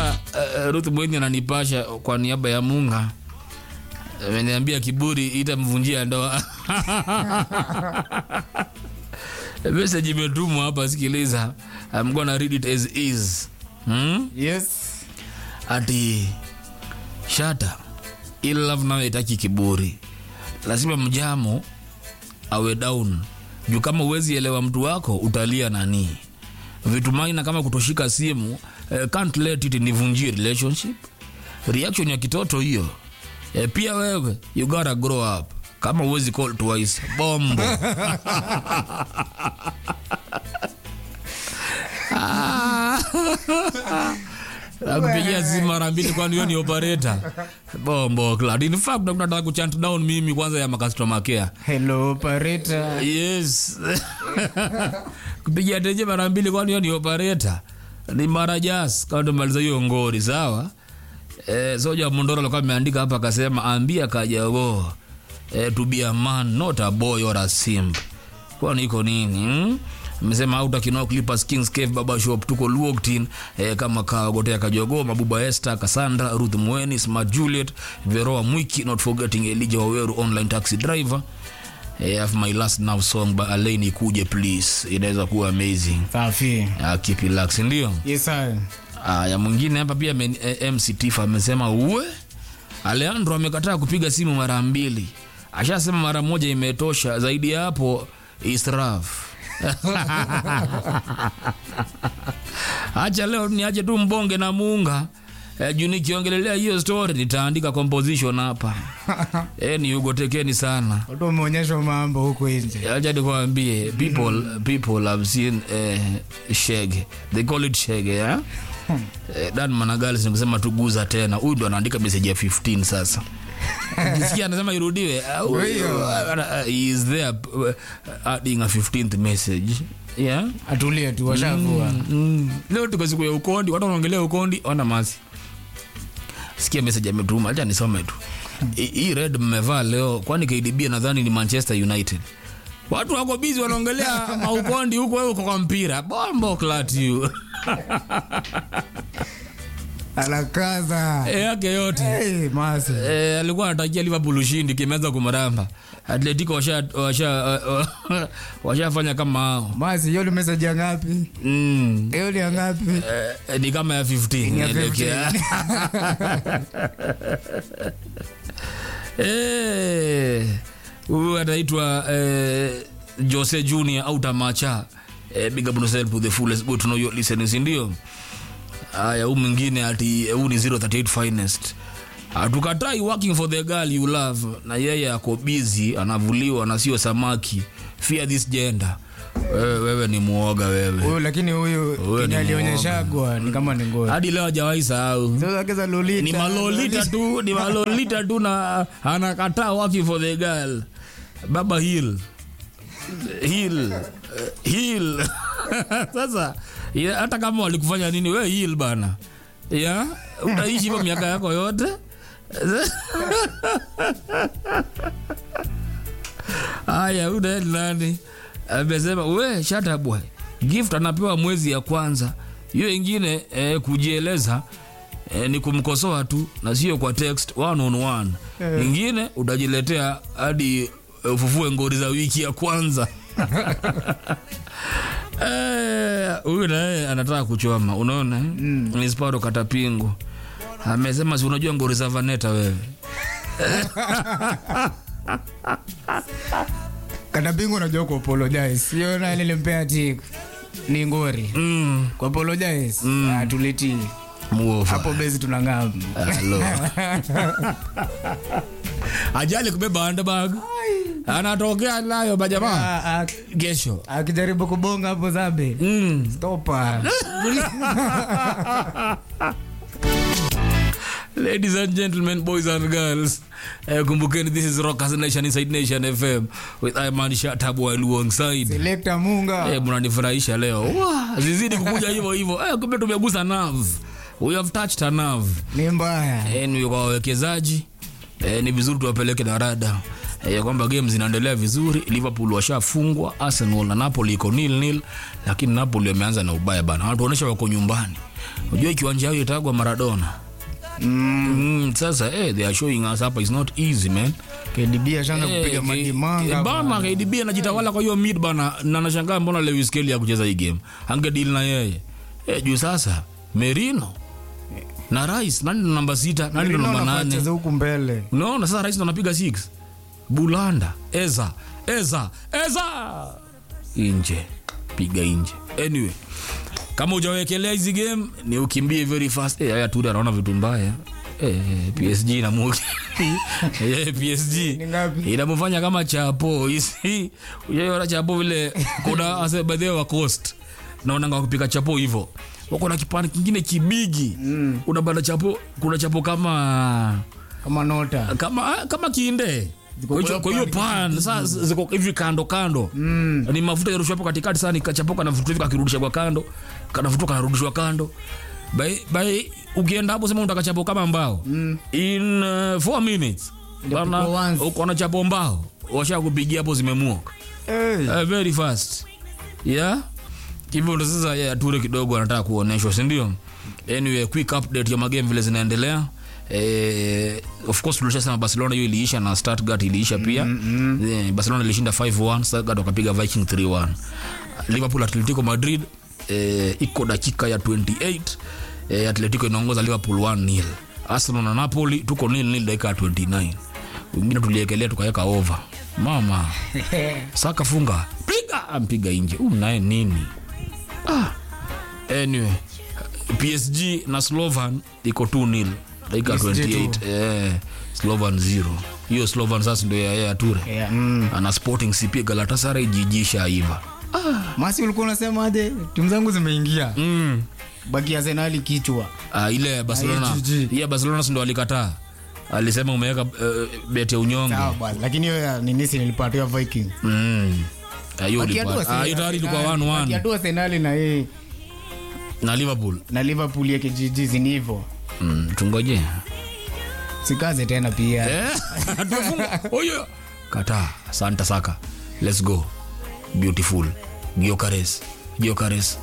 sasa uh, ruth mweni ananipasha kwa niaba ya munga ameniambia kiburi itamvunjia ndoa message imetumwa hapa sikiliza I'm gonna read it as is hmm? yes ati shata ili love nayo itaki kiburi lazima mjamo awe down juu kama uwezi elewa mtu wako utalia nani vitu maina kama kutoshika simu eh, can't let it nivunjie relationship reaction ya kitoto hiyo eh, pia wewe you gotta grow up kama uwezi call twice bombo nakupigia simu mara mbili kwani hiyo ni operator bombo clad in fact nataka kuchant down mimi kwanza ya makastoma care hello operator yes kupigia teje mara mbili kwani hiyo ni operator ni mara jas kama tumaliza hiyo ngori sawa eh, soja mondoro alikuwa ameandika hapa akasema ambia kajago eh, to be a man not a boy or a simp kwani iko nini hmm? amesema auta kinao clippers kings cave baba shop tuko luoktin eh, kama kagotea kajogo mabuba esther cassandra ruth mweni smart juliet veroa mwiki not forgetting elija waweru online taxi driver eh, have my last now song by alaini kuje please inaweza kuwa amazing safi uh, keep relax ndio yes sir Aya, mwingine hapa pia men, eh, MC Tifa amesema uwe Alejandro amekataa kupiga simu mara mbili, ashasema mara moja imetosha, zaidi ya hapo israf. Acha leo niache tu mbonge na muunga eh, juu nikiongelelea hiyo story nitaandika composition hapa eh, ni ugotekeni sana watu wameonyeshwa mambo huko nje acha nikwambie people people have seen eh, shege they call it shege yeah? eh, dan managali nikusema tuguza tena huyu ndo anaandika message ya 15 sasa Ukisikia anasema irudiwe ah, huyu, Huyo. ah, he is there uh, adding a 15th message yeah atulie tu washavua mm. leo tuko siku ya ukondi watu wanaongelea ukondi ona masi sikia message ametuma acha nisome tu Hii- hii red mmevaa leo kwani kdb nadhani ni manchester united watu wako bizi wanaongelea maukondi huko wewe uko kwa mpira bombo clat you anakaza Eh, yake yote hey, masi Eh, alikuwa anatakia liverpool ushindi kimeanza kumramba atletico washafanya washa, washa washafanya kama hao masi hiyo ni message ya ngapi mm. hiyo ni ya ngapi Eh, ni kama ya 15 ya elekea. 15. Eh, huyu anaitwa eh, jose junior au tamacha eh, big up yourself to the fullest good to know your listeners ndio haya huu mwingine ati huu ni 038 finest hatukatai working for the girl you love na yeye ako busy anavuliwa na sio samaki fear this gender wewe, wewe ni muoga wewe huyu lakini huyu Huyo ni kenye alionyeshagwa ni kama ni ngori hadi leo hajawahi sahau sasa keza lolita ni malolita tu ni malolita tu na anakataa working for the girl baba hill hill eh, hill sasa ya, hata kama walikufanya nini we hill bana ya utaishi hivyo miaka yako yote haya unaeni nani amesema we shata boy gift anapewa mwezi ya kwanza hiyo ingine eh, kujieleza eh, ni kumkosoa tu na sio kwa text one on one ingine utajiletea hadi eh, ufufue ngori za wiki ya kwanza Eh, huyu naye anataka kuchoma unaona mm. ni sparo katapingu amesema si unajua ngori za vaneta wewe katabingu unajua ku apologize sio na nilimpea tik ni ngori mm. ku apologize ah, tulitii muofa hapo bezi tunang'am Hello. ajali kubeba handbag anatokea nayo majamaa Ah, ah, kesho akijaribu kubonga hapo zabe mm. stopa ladies and gentlemen boys and girls uh, kumbukeni this is rockers nation inside nation fm with iman shatabu alongside selekta munga Eh, mnanifurahisha leo Wah, zizidi kukuja hivyo hivyo Eh, kumbe tumegusa nerve we have touched a nerve ni mbaya Eh, ni kwa wawekezaji eh, ni vizuri tuwapeleke na rada eh, ya kwamba game zinaendelea vizuri. Liverpool washafungwa, Arsenal na Napoli iko nil nil, lakini Napoli wameanza na ubaya bana, wanatuonyesha wako nyumbani. Unajua kiwanja yao itagwa Maradona. Mm, sasa eh, they are showing us hapa is not easy man. KDB ashaanza Eh, kupiga K- madimanga bana KDB anajitawala kwa hiyo mid bana, na nashangaa mbona Lewis Kelly ya kucheza hii game, angedeal na yeye eh, juu sasa Merino na Rice, nani ndo namba sita, nani ndo namba nane? cheza huku mbele Unaona sasa Rice ndo anapiga 6 Bulanda, Eza, Eza, Eza inje, piga inje. Anyway, kama hujawekelea hizi game ni ukimbie very fast. Eh, haya Ture anaona vitu mbaya. Eh, PSG na Mugi. Eh, PSG Ni ngapi? inamfanya kama chapo hizi. Unaona chapo vile kuna ase by the way wa Coast. Naona ngao kupika chapo hivyo. Wako na kipande kingine kibigi. Mm. Unabanda chapo, kuna chapo kama kama nota kama kama kiinde Ziko kwa hiyo- kwa kwa hiyo pan, pan sasa ziko hivi kando kando mm. ni mafuta yarushwa hapo katikati sana ikachapoka na vitu hivi kakirudisha kwa kando kanafuta kanarudishwa kando by, by ukienda hapo sema unataka chapo kama mbao mm. in 4 minutes bana Ilipigwa once. uko na chapo mbao washa kupigia hapo zimemuoka hey. uh, very fast yeah hivyo ndo sasa yeah, ture kidogo anataka kuonyeshwa sindio anyway quick update ya magame vile zinaendelea Eh, of course tulishasema barcelona hiyo iliisha na stuttgart iliisha pia mm-hmm. eh, barcelona ilishinda 5-1 stuttgart wakapiga viking 3-1 liverpool atletico madrid eh, iko dakika ya 28 eh, atletico inaongoza liverpool 1-0 arsenal na napoli tuko nil nil dakika ya 29 wengine tuliekelea tukaweka over mama saka funga piga ampiga nje huu naye nini ah. anyway psg na slovan iko 2 nil dakika PSG 28 eh, slovan 0 hiyo slovan sasa ndio ya ya ture yeah. mm. ana sporting cp galatasaray jijisha iva masi ulikuwa unasemaje timu zangu zimeingia mm. baki arsenali kichwa ah, ile ya barcelona Ah, GG. iya barcelona si ndo alikataa alisema umeweka uh, bet ya unyonge sawa bwana lakini hiyo ya ninisi nilipatiwa viking mm. Ah, hiyo Wakiatua ulipata. Ah, hiyo tayari ilikuwa Arsenali- 1-1 wakiatua arsenali na hii na liverpool na liverpool yake jiji zini hivyo mm. tungoje sikaze tena pia Eh, tumefunga. Oyo. kataa santa saka let's go beautiful giokares giokares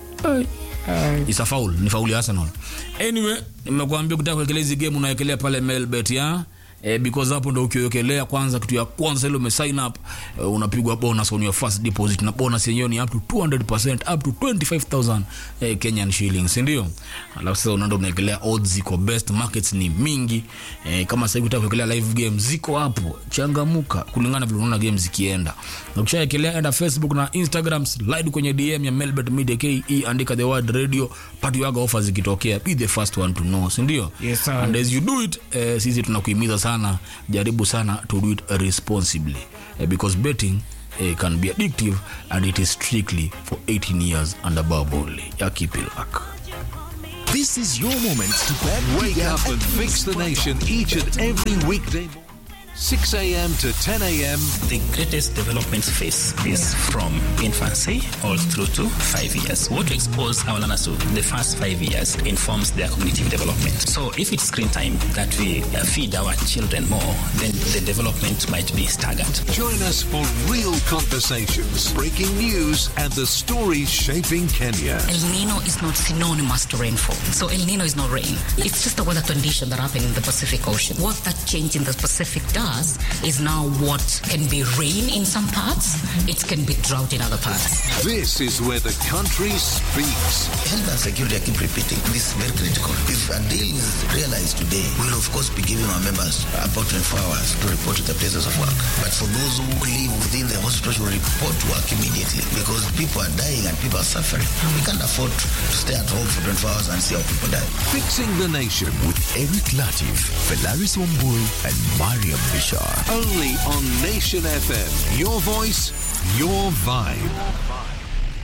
Ai. is a foul ni faul ya arsenal anyway nimekuambia kutaka kuwekelea hizi game unawekelea pale melbet ya Eh, because hapo ndo ukiwekelea kwanza kitu ya kwanza ile umesign up eh, unapigwa bonus on your first deposit na bonus yenyewe ni up to 200% up to 25000 eh, Kenyan shillings ndio alafu sasa unaenda unawekelea odds ziko best markets ni mingi eh, kama sasa hivi unataka kuwekelea live game ziko hapo changamuka kulingana vile unaona game zikienda na ukishawekelea enda Facebook na Instagram slide kwenye DM ya Melbet Media KE andika the word radio pati yaga offers zikitokea be the first one to know si ndio Yes, sir. and as you do it eh, sisi tunakuhimiza sana jaribu sana to do it responsibly eh, because betting eh, can be addictive and it is strictly for 18 years and above only ya keep it luck This is your moment to bet Wake bigger up and fix the nation each and every weekday morning, 6 a.m. to 10 a.m. The greatest development phase is from infancy all through to five years. What we expose our learners to the first five years informs their cognitive development. So if it's screen time that we uh, feed our children more, then the development might be staggered. Join us for real conversations, breaking news, and the stories shaping Kenya. El Nino is not synonymous to rainfall. So El Nino is not rain. It's just a weather condition that happened in the Pacific Ocean. What that change in the Pacific does is now what can be rain in some parts, it can be drought in other parts. This is where the country speaks. Health and security, I keep repeating, this is very critical. If a deal is realized today, we will of course be giving our members about 24 hours to report to the places of work. But for those who live within the hospital, should report to work immediately because people are dying and people are suffering. We can't afford to stay at home for 24 hours and see how people die. Fixing the nation with Eric Latif, Velaris Wambui, and Mariam Bishar. only on Nation FM. Your voice, your vibe.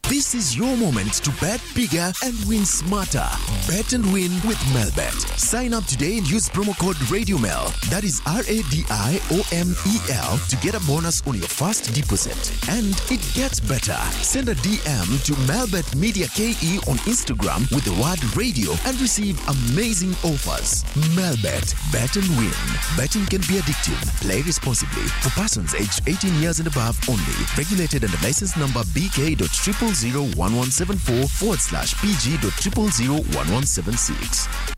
This is your moment to bet bigger and win smarter. Bet and win with Melbet. Sign up today and use promo code RadioMel. That is R A D I O M E L to get a bonus on your first deposit. And it gets better. Send a DM to Melbet Media KE on Instagram with the word radio and receive amazing offers. Melbet. Bet and win. Betting can be addictive. Play responsibly. For persons aged 18 years and above only. Regulated under license number BK.0001174 forward slash PG.0001176.